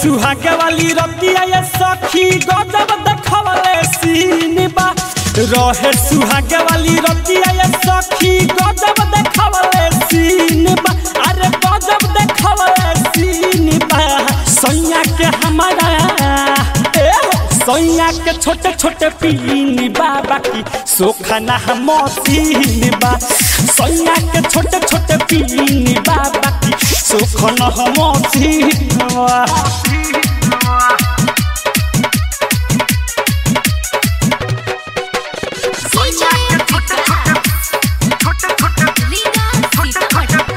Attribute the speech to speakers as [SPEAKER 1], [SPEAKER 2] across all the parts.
[SPEAKER 1] सुहागे वाली रतिया ये सखी गजब देखवले सीन बा रहे सुहागे वाली रतिया ये सखी गजब देखवले सीन बा अरे गजब देखवले सीन बा सैया के हमारा ए सैया के छोटे छोटे पीन बा बाकी सोखना हम मसीन बा सैया के छोटे छोटे पीन बा बाकी सोखना हम मसीन बा
[SPEAKER 2] DJ Vikas. Liga Sitamat.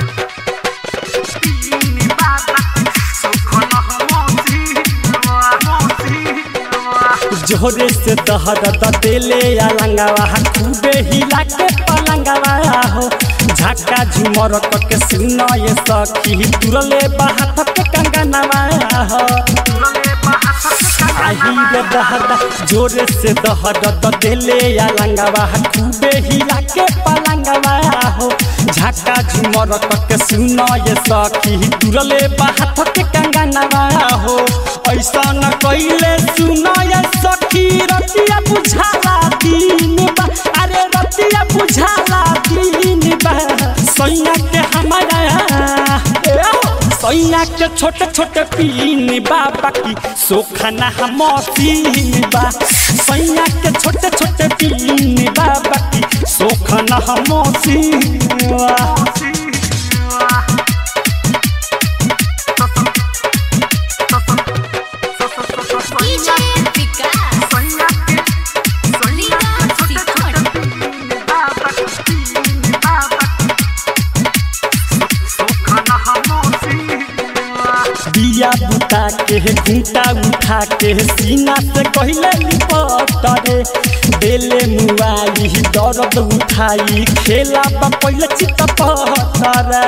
[SPEAKER 1] जोरे से दहर देले अलंगवा खूबे हिला के पलंगवा हो झटका झुमर के सुन ये सखी तुरले बाहत के कंगनवा हो आही रे दहर जोरे से दहर देले अलंगवा खूबे हिला के पलंगवा हो झटका झुमर के सुन ये सखी तुरले बाहत के कंगनवा हो ऐसा न कैले सुन ये सखी रतिया बुझाला दिन बा अरे रतिया बुझाला दिन बा सैया के हमारा ए हो, सैया के छोटे छोटे पीन बा बाकी सोखना हम मसीन बा सैया के छोटे छोटे पीन बा बाकी सोखना हम मसीन बा
[SPEAKER 2] DJ Vikas. Liga Sitamat.
[SPEAKER 1] दिया बुता के घूटा उठा के सीना से कहले लिपटरे देले मुआई दर्द उठाई खेला बा पहले चित पहतरे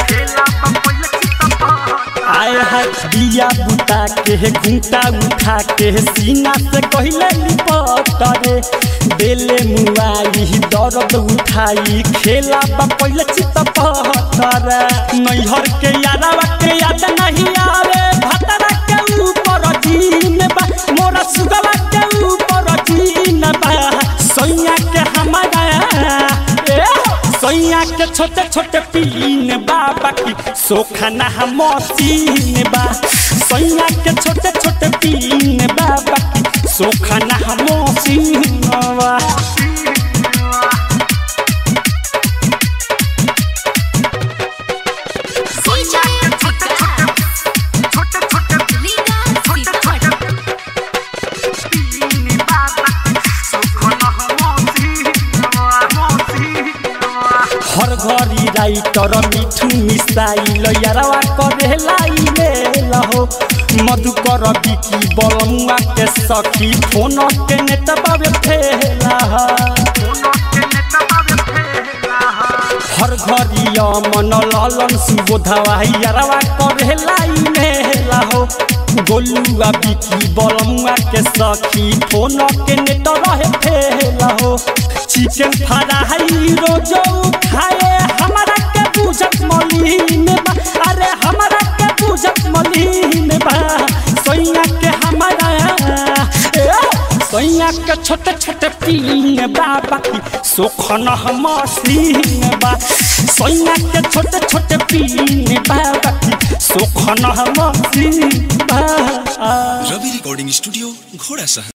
[SPEAKER 1] आए है दिया बुता के घूटा उठा के सीना से कहले लिपटरे देले मुआई दर्द उठाई खेला बा पहले चित पहतरे नैहर के यादवा के याद नहीं आवे भतरा के ऊपर जीन बा मोरा सुगवा के ऊपर जीन बा सैया के हमारा ए सैया के छोटे छोटे पीन बा बाकी सोखना हम मसीन बा सैया के छोटे छोटे पीन बा बाकी सोखना हम मसीन बा
[SPEAKER 2] DJ Vikas. Liga Sitamat.
[SPEAKER 1] हर घरी राइटर मिठू मिसाइल यारवा करे लाइले लहो मधुकर बिकी बलमुआ के सखी फोन के नेट बाबे फेला हर घरी मन लालन सुबोधवा यारवा करे लाइले लहो गोलुआ बिकी बलमुआ के सखी फोन के नेट रहे फेला हो चिकन फ्राई रोजो खाए हमारा के बुझत मलिन बा अरे हमारा के बुझत मलिन बा सैया के हमारा ए, सैया के छोटे छोटे पीन बा बाकी सोखन हम सीन बा सैया के छोटे छोटे पीन बा बाकी सोखन हम सीन बा
[SPEAKER 3] रवि रिकॉर्डिंग स्टूडियो घोड़ा सहन